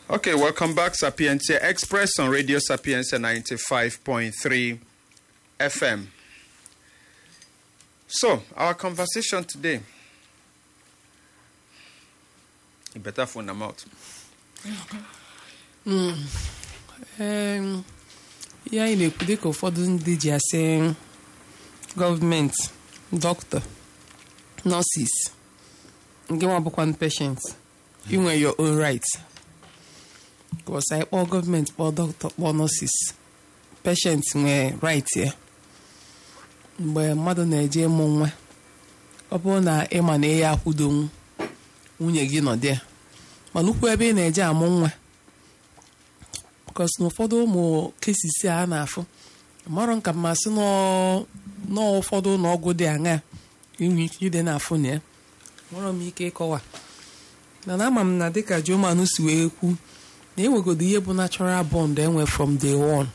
Okay, welcome back, Sapientia Express on Radio Sapientia 95.3 FM. So, our conversation today. You better phone them out. Em, ihe anyị na-ekwu dịka ụfọdụ ndị ji asị gọọmenti dọkịta nọsis nke nwa bụkwa patient inwe your own right kọsa anyị kpọọ gọọmenti kpọọ dọkịta kpọọ nọsis patient nwee right ya mgbe mmadụ na-eje ịmụ nwa ọ bụrụ na ịma na ya akwụdonwu nwunye gị nọdị ya mana ukwu ebe ị na-eje amụ nwa bikos na ụfọdụ ụmụ kesisi a na-afụ marọ nka mmasị n'ụfọdụ ụlọ ọgwụ dị aṅaa inwe ike ide na-afụ na ya nwere m ike ịkọwa mana ama m na dịka Joman si wee kwu na enwegodo ihe bụ natural bond enwe from day one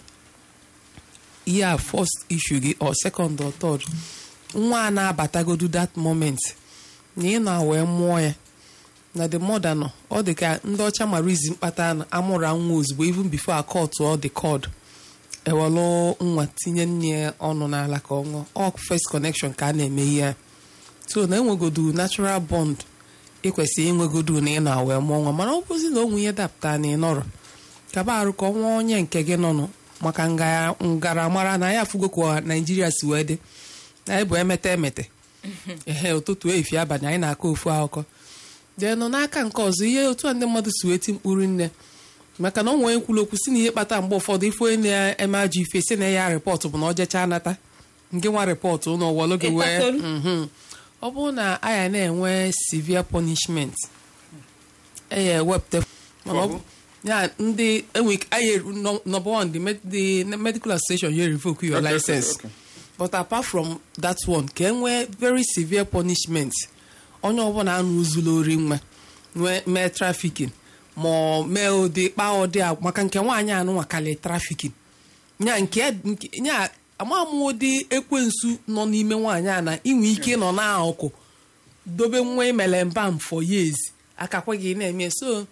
ihe a first issue gị or second or third nwa a na-abatagodu that moment na ị na wee mụọ ya na the mother nọ ọ dị ka ndị ọcha mara izi mkpata na amụrụ nwa ozugbo even before a court ọ dị cod ewelụ nwa tinye nne ya ọnụ n'ala ka ọ ṅụọ ọ first connection ka a na-eme ihe a so na enwegodu natural bond ịkwesịrị inwegodu na ị na wee mụọ nwa mana ọ bụzi na onwe ihe dapụta na ị nọrọ kaba arụ ka ọnwa onye nke gị nọnụ maka ngaramara na ya afụgo ka naijiria si wee dị na anyị bụ emete emete ehe ụtụtụ efi abalị anyị na-akọ ofu akụkọ dee nọ n'aka nke ọzọ ihe otu a ndị mmadụ si wee ti mkpụrụ nne maka na ọ nwere nkwulu okwu si na ihe kpata mgbe ụfọdụ ife onye na-eme ajọ ife si na ya rịpọtụ bụ na ọ jechaa nata nke nwa rịpọtụ ụlọ wọlụ gị wee mhm. ọ bụrụ na aya na-enwe severe punishment eya ewepụta mana ọ bụ- ya ndị enwe aya number one the med- the medical association you revoke your Okay, okay, license okay. but apart from that one ka enwee very severe punishment onye ọbụla anụ uzulu ori nwa nwee mee trafikin ma ọ mee ụdị kpaa ụdị a maka nke nwaanyị anụ nwakali trafikin nya nke nke- nya ama m ụdị ekwensu nọ n'ime nwaanyị a na inwe ike nọ n'akụkụ dobe nwa imele mbam for years akakwa gị na-eme so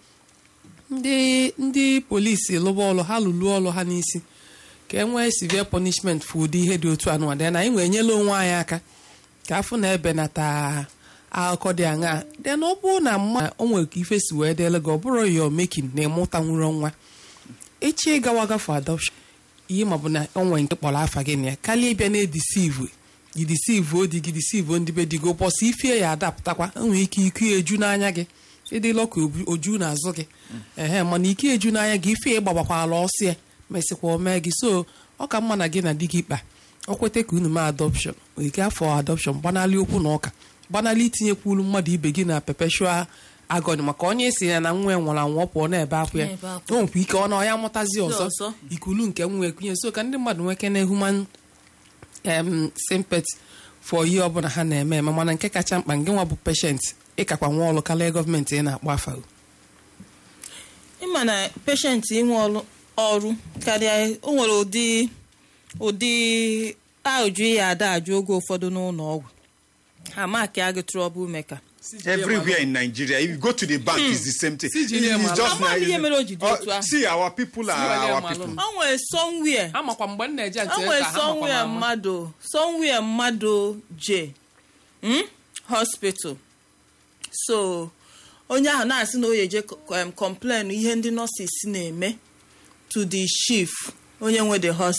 ndị ndị polisi lụba ọlụ ha lụlụ ọlụ ha n'isi ka e nwee severe punishment for ụdị ihe dị otu anụnwa dị na anyị nwee nyela onwe anyị aka ka afụ na ebenata akụkọ dị aṅaa dị na ọ bụrụ na mma o nwere ka ife si wee dịele gị ọ bụrụ yo mekin na ịmụta nwụrụ nwa echi ịgawa gafe adoption ihe ma bụ na o nwere nke kpọrọ afa gị na ya karịa ịbịa na-edisivu gị disivu odi gị disivu ndị be dị gị ụbọchị ifie ya adapụtakwa enwere ike ike eju n'anya gị ịdịla ka obu- oju n'azụ gị ehe mana ike eju n'anya gị ife ịgbagbakwala ọsọ ya mesịkwa o mee gị so ọ ka mma na gị na di gị kpa ọ kweta ka unu mee adọpshọn ike afọ adọpshọn gbanalị okwu na ụka gbanalị itinyekwulu mmadụ ibe gị na perpetual agony maka onye si ya na nwa ya nwụrụ anwụ ọ pụọ na-ebe akwa ya Na-ebe akwa. o nwekwa ike ọ na ọ ya mụtazi ọzọ ọzọ. ikulu nke nwa ekunye so ka ndị mmadụ nweke na human em sympathy for ihe ọbụla ha na-eme eme mana nke kacha mkpa nke nwa bụ patient ịkakwa nwa ọlụ karịa gọọmenti ị na-akpọ afa ịma na peshenti inwe ọrụ ọrụ karịa o nwere ụdị ụdị ajụ ya ada ajụ oge ụfọdụ n'ụlọ ọgwụ ha maki agị trouble maker Everywhere in Nigeria, if you go to the bank, it's the same thing. CGM It's just Ama m ihe mere o ji dị Oh, otu ahụ. See, our people are CGM our alone. people. o nwere somewhere amakwa mgbe m na-eje ntị o nwere ka ha makwa somewhere m ama. mmadụ somewhere mmadụ je mm? hospital so onye ahụ na-asị na o yeje complain ihe ndị nurses na-eme to the chief onye nwe the hospital